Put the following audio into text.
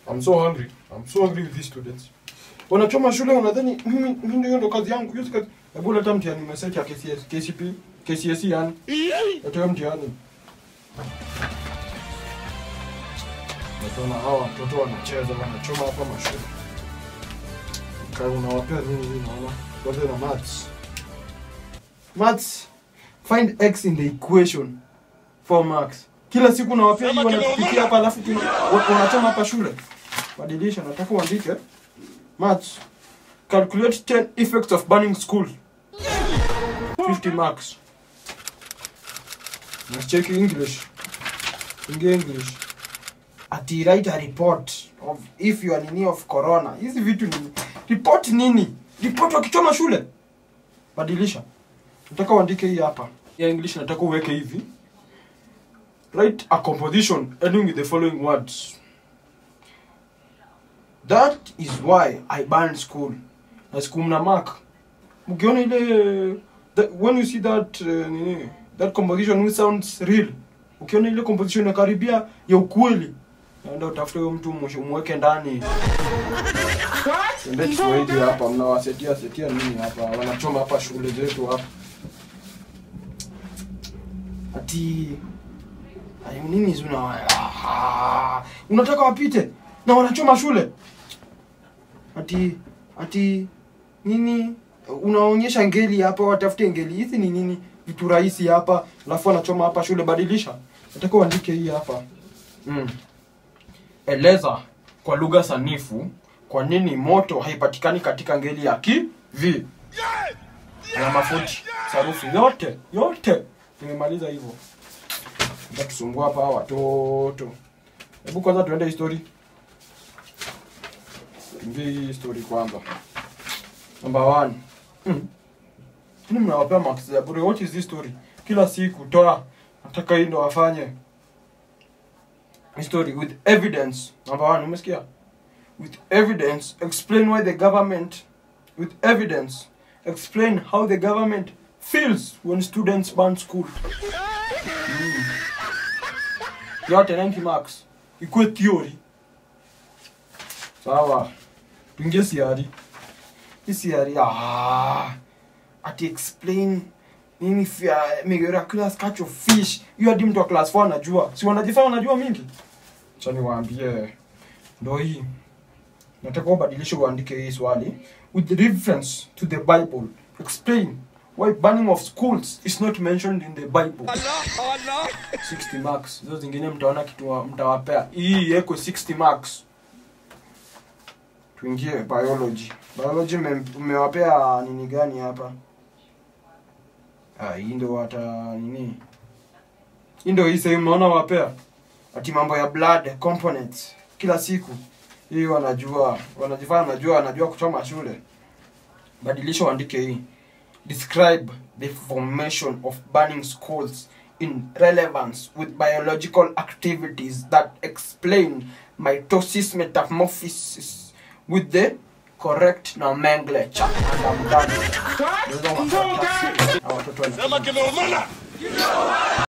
I'm so hungry. I'm so hungry with these students. Wanachoma shule wanadhani mimi mimi ndio ndo kazi yangu. Hiyo si kazi. Hebu leta mtihani message ya KCS, KCP, KCSE yani. Leta hiyo mtihani. Natona hawa watoto wanacheza wanachoma hapa mashule. Kama unawapea nini mimi naona? Kwanza na maths. Maths. Find x in the equation. 4 marks. Kila siku nawapea hii wanakupikia hapa alafu tuna- wa- wanachoma hapa shule. Badilisha, nataka uandike. Maths. Calculate 10 effects of burning school. 50 marks. Na check English. Ingia English. Ati write a report of if you are nini of corona. Hizi vitu ni report nini? Report wakichoma shule. Badilisha. Nataka uandike hii hapa. Ya English nataka uweke hivi. Write a composition ending with the following words. That is why I banned school. Na siku mna mark. Mkiona ile that, when you see that uh, nini, that composition which sounds real. Ukiona ile composition inakaribia ya ukweli. Naenda utafute huyo mtu mwisho umweke ndani. Ndio Kiswahili hapa mnawasetia setia nini hapa? Wanachoma hapa shule zetu hapa. Ati Ay, nini hizi una ah, unataka wapite na wanachoma shule ati ati nini unaonyesha ngeli hapa watafute ngeli hizi ni nini vitu rahisi hapa alafu wanachoma hapa shule badilisha nataka uandike hii hapa mm. eleza kwa lugha sanifu kwa nini moto haipatikani katika ngeli ya ki vi na mafuti sarufi yote yote nimemaliza hivyo tusumbua hapa hawa watoto. Hebu kwanza tuende history. Tuingie hii story kwanza. Number one. Hmm. Ni mnawapea marks za bure. What is this story? Kila siku toa. Nataka hii ndo wafanye. History with evidence. Number one, umesikia? With evidence, explain why the government with evidence, explain how the government feels when students ban school. yote 90 marks ikuwe theory sawa tuingie siari hii siari ah, ati explain nini fia miraculous catch of fish hiyo hadi mtu wa class 4 anajua si wanajifanya wanajua mingi acha niwaambie ndo hii nataka ubadilishe uandike hii swali with reference to the bible explain why banning of schools is not mentioned in the bible 60 marks hizo zingine mtaona kitu wa- mtawapea hii iwekwe 60 marks tuingie biology biology mme- mmewapea nini gani hapa ah, hii ndo hata nini hii ndo hii sehemu naona wapea ati mambo ya blood components kila siku hii wanajua wanajifanya wanajua wanajua kuchoma shule badilisha uandike hii describe the formation of burning schools in relevance with biological activities that explain mitosis metamorphosis with the correct nomenclature and I'm done. Those are my fantastic- Hawa watoto wanasema-